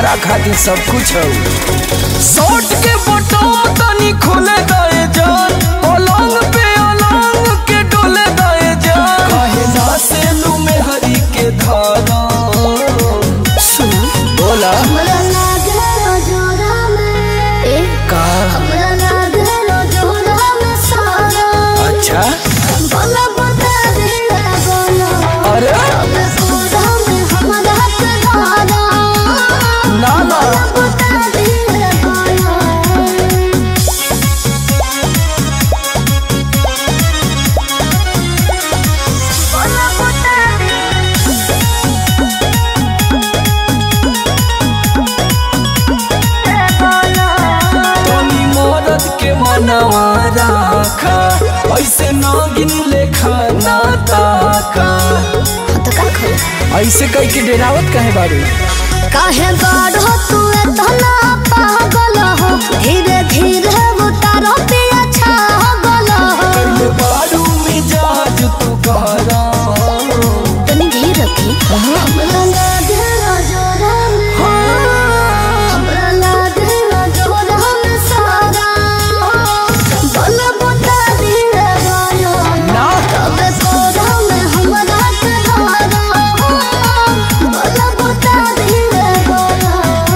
तोहरा खातिर सब कुछ हो शॉर्ट के बटन तनी खोले दे जान पलंग पे अलंग के डोले दे जान काहे ना से लू में हरी के धारा सुन बोला हमरा लागलो जोरा में ए का हमरा लागलो जोरा में सारा अच्छा बोला बता दे बोला अरे अब पूरा में हमरा के धारा ना ना बता दे बोला बोला बता दे तनी मरद के मनवा राखा ऐसे नागिन लेखा ना ताका तो का खोला ऐसे कह के डेरावत काहे बारू काहे बाढ़ो तू इतना पागल हो धीरे धीरे उतारो पिया छागल हो कइले बारू मिजाज तू कहरा तनी धीर रखी हमरा लागे जोरा में हमरा लागे जोरा में सारा बल बता दिए गायो ना तबे कोरा में हमरा के धारा बल बता दिए गायो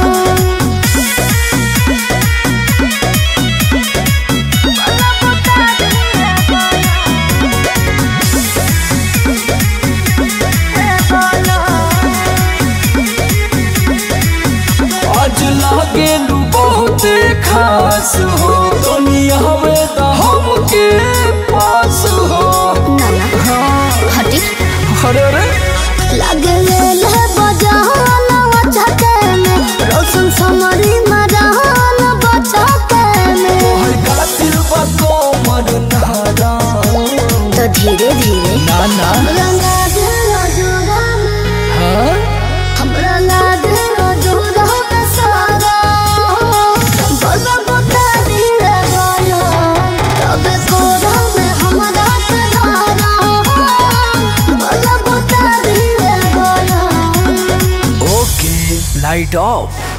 आज लागे लू बहुते खास हो दुनिया में तो हमके पास हो नाना हटी अरे अरे लगे ले बजान बचके में रोशन समरी मरान बचके में तोहर कातिल बा कोमर नारा तो धीरे धीरे ना ना हमरा लागे जोरा में हाँ हमरा लागे जोरा में सारा बोला बता दिए गायो तबे कोरा में हमरा के धारा बोला बता दिए गायो ओके लाइट ऑफ